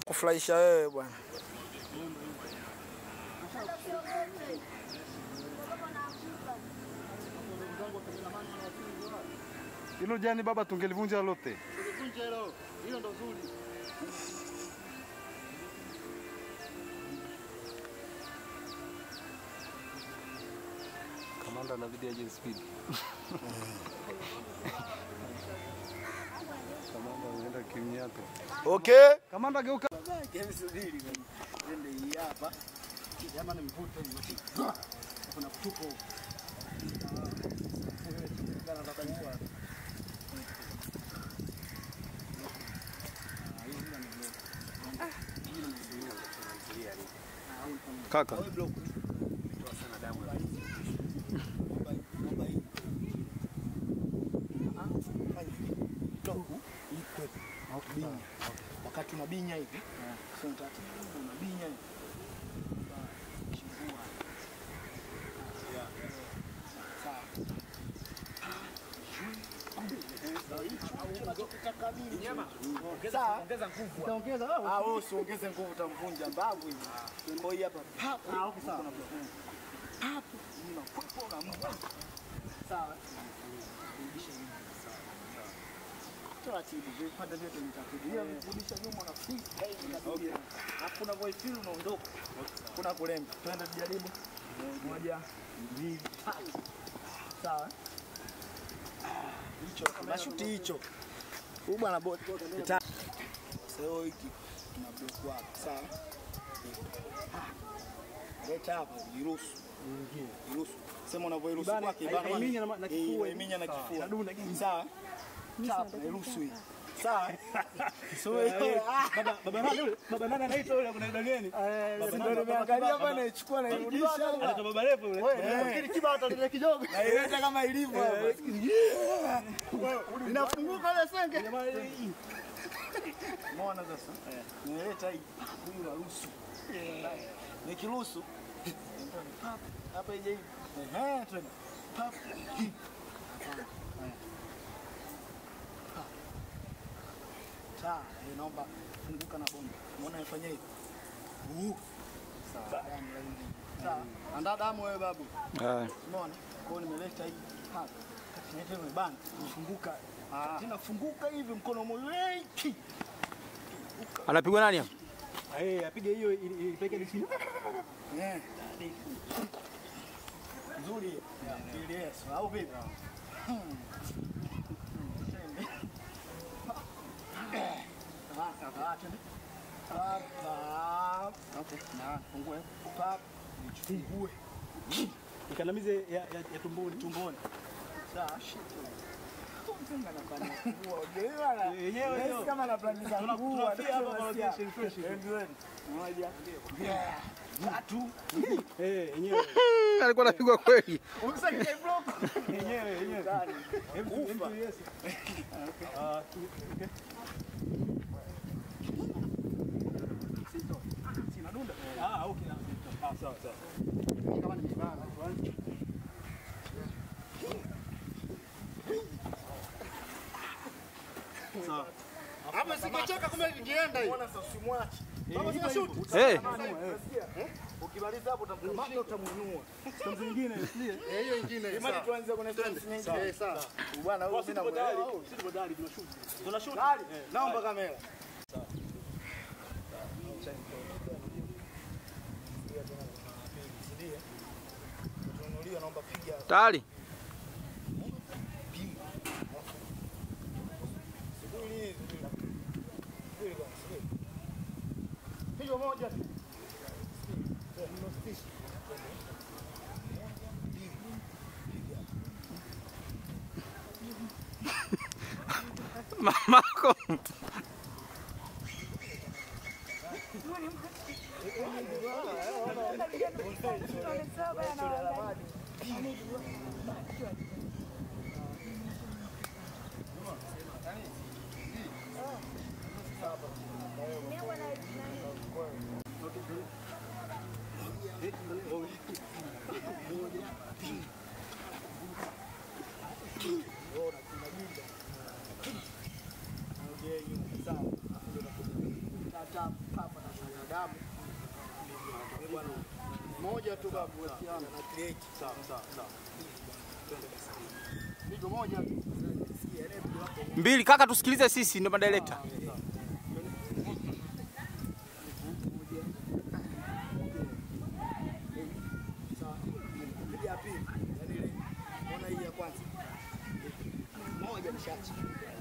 kufurahisha wewe bwana. Hilo jani baba tungelivunja lote. Kamanda anabidi aje speed. Kamanda anaenda kimnyato. Okay. Kamanda geuka. Kaka. Wakati unabinya hivi, sio taratibu, unabinya hivi. Chivua. Sawa. Sawa. Ah, wewe usiongeze nguvu utamvunja mbavu hivi. Kwa hiyo hapa pap. Ah, okay sawa. Pap. Unakupa unamvunja. Sawa. Rudisha nyuma. Sawa. Taratibu, vipande vyote nitakudia, kurudisha nyuma na freestyle inakuja. Alafu unavyoifeel unaondoka. Kuna kulemba. Twende tujaribu. Moja, mbili, tatu. Sawa. Hicho, mashuti hicho. Huyu bwana bot. Sasa hiki tuna block wako, sawa? Leta hapa, jiruhusu. Jiruhusu. Sema unavyoiruhusu kwake bana. haiminya na- na kifua. Eh, haiminya na kifua. Nadunda kingi. Sawa? Chapa, nairuhusu hii. Sawa? So hiyo Baba baba nani yule? Baba nani anaitwa yule kuna gani? Si ndio nimeangalia hapa naichukua nairudisha hapa. Anaitwa baba refu yule. Nafikiri kiba ataleta kidogo. Naileta kama ilivyo hapa. Inafunguka ile senge. Umeona sasa? Nimeleta hii. Huyu naruhusu. Nikiruhusu pap, hapa ije hivi. Ehe, twende. Pap. Hii. Haya. Pap. Sawa, eh, naomba funguka na bomba. Umeona ifanye hivi? Uh. Sawa, damu laini. Sawa. Andaa damu wewe babu. Haya. Umeona? Kwa hiyo nimeleta hii hapa. Kati naita imebana. Imefunguka. Tena funguka hivi mkono mmoja. Ki. Anapigwa nani hapa? Eh, apige hiyo ili- ilipeke ile chini. Eh. Nzuri. hiyo. Ili Yesu au vipi? Hmm. Ah, ah, twende. Pap, pap. Okay, na fungue. Pap. Nifungue. Ikandamize ya, ya, ya tumboni. Tumboni. Sawa, shit. Mtenga anafanya kuua. Unajua bana? Yenyewe Nahisi hiyo. kama anaplanisa Tuna- kuua. tunafia hapa kwa Tunasikia. location fresh. Endweni. Moja. Yeah. Tatu. Eh, yenyewe. Alikuwa anapigwa kweli. Umsakike block. Yenyewe, yenyewe. Ndani. Hebu hebu yes. Ah, okay. Sinadunda. Ah, okay. Ah, sawa sawa. Kama nimebana. Sawa. Hapa sikacheka kumbe lingeenda hivi. Mbona sasa usimwache? Kama sina shoot. Eh, Ukimaliza hapo utamkamata utamuinua. Sasa nyingine, sio? Eh, hiyo nyingine. Imani tuanze kwenye sense nyingine. Eh, sawa. Bwana huyo mimi Tuko tayari. namuelewa. Sisi tuko tayari tunashoot. Tunashoot. Tayari? Naomba kamera. Tununuliwa naomba piga tayari. Subiri hizi. Subiri bwana, subiri. Pigo moja tu. Mamako. Sawa. Tap, tap, tap. bwana. Moja tu babu wasiana na kreki. Sawa sawa sawa. Pigo moja tu. Mbili kaka, tusikilize sisi, ndio madirekta. Sawa. Piga ya pili. Yaani ile. Ona hii ya kwanza. Moja nishachi.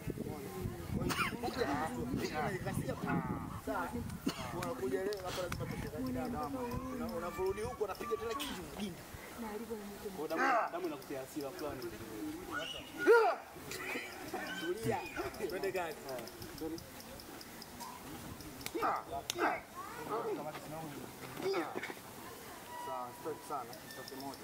unakuja leo hapa lazima tushikane damu. Una- Unavurudi huko unapiga tena kitu kingine. Kwa damu damu inakutia hasira fulani. Tulia. Twende gani? Sawa, stop sana. Stop moja.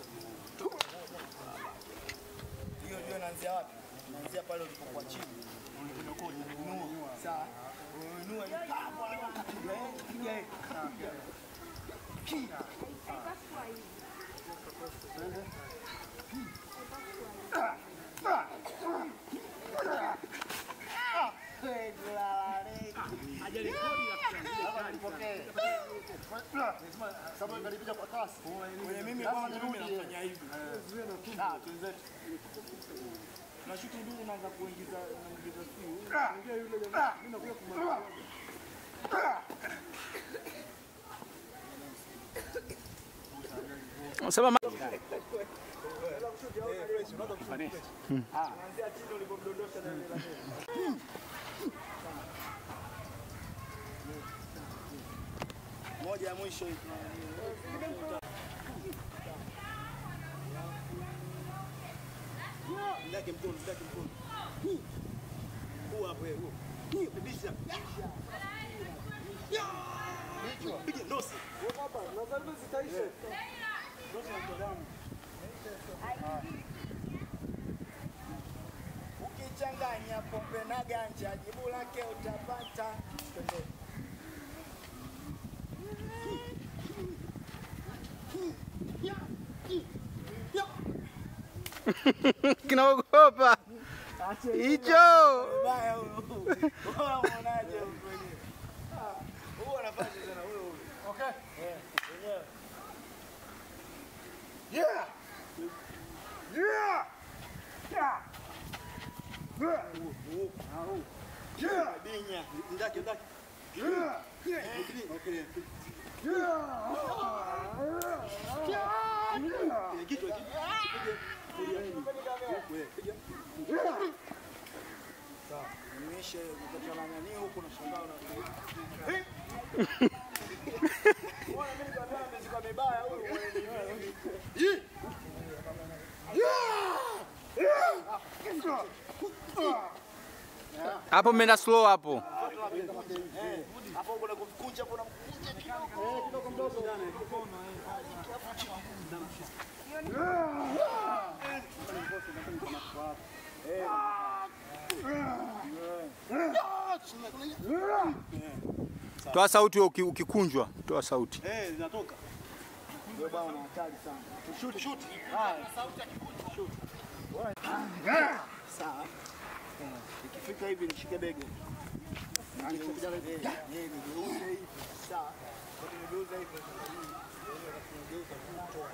Hiyo ndio inaanzia wapi? Inaanzia pale ulipokuwa chini. Unainua. Sawa. Unainua ile hapo unapiga eh, piga eh. Sawa. Kwenye mimi kwanza mimi nafanya hivi. Ah, twenzetu. Tunashuti nduru naanza kuingiza naingiza siu. Ongea yule jamaa. Mimi nakuja kumaliza. Sema ma- Kuanzia chini ulipomdondosha na ile la mbele. Moja ya mwisho hii. Ndake mkono, ndake mkono. Huu. Huu hapo yeye, huu. Huu, bidisha. Piga nosi. Ukichanganya pombe na ganja, jibu lake utapata. Twende. kinaogopa hicho. Mbaya huyo. Wewe unaonaje huyo mwenyewe? Ah, huyo anafanya sana huyo huyo. Okay. Eh, wenyewe. Yeah. Yeah. Yeah. Yeah. Binya, ndaki ndaki. Yeah. Okay. Kile kichwa hiki. Sawa. Nimeisha kukata na nani huko na shangaa na. Bwana mimi nikataa ameshika mibaya huyu. Hapo mmeenda slow hapo. Hapo kuna kumkunja kuna mkunja kidogo. Eh, kidogo mdogo. Toa sauti wewe uki- ukikunjwa, toa sauti. Eh, zinatoka. Ndio bwana hatari sana. Shoot shoot. Sawa. Eh, Ikifika hivi nishike bega. Nikikuja hivi. Eh, eh, nigeuze hivi. Sawa. Kwa nigeuza hivi. Nigeuza kutoa.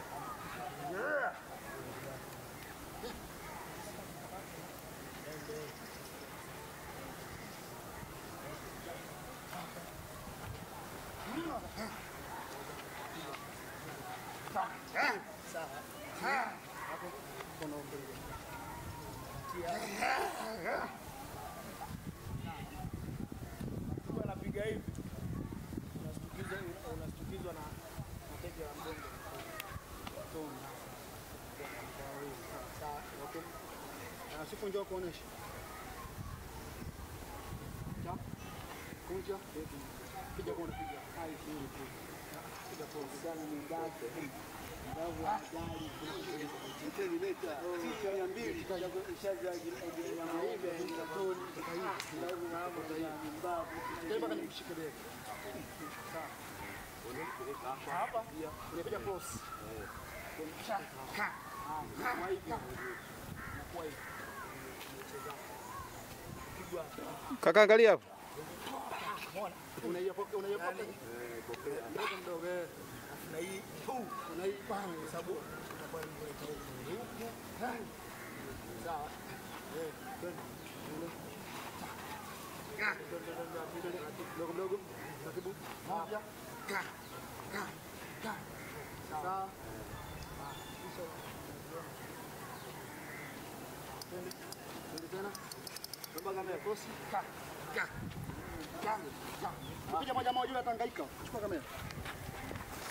Mtu anapiga hivi. Unastukizwa unastukizwa na mateke ya mgongo. Tona. Sawa. Okay. Na siku njoo kuonesha. Cha. Kunja. Piga kwa piga. Hai chini tu. Piga kwa sana ni ngazi. Ndavu ya gari. Mteni leta. Sisi mia mbili. Ishaja nyama hivi. Toni. Ndavu na hapo tayari. Mbavu. Tena mpaka nikushike bega. Sawa. Hapa. Unapiga cross. Kwa hivi. Kwa hivi. Pigwa. Kaka angalia hapo. Unaiopoka unaiopoka. Mdogo mdogo. eh. na hii tu. Kuna hii bang kwa sababu itakuwa inaleta huku. Hai. Sawa. Eh, twende. Twende. Ka. Twende, twende, twende, twende. Mdogo mdogo. Taratibu. Moja. Ka. Ka. Ka. Sawa. Ah, kisha. Twende. Twende tena. Naomba kamera kosi. Ka. Ka. Ka. Ka. Piga moja moja yule atangaika. Chukua kamera.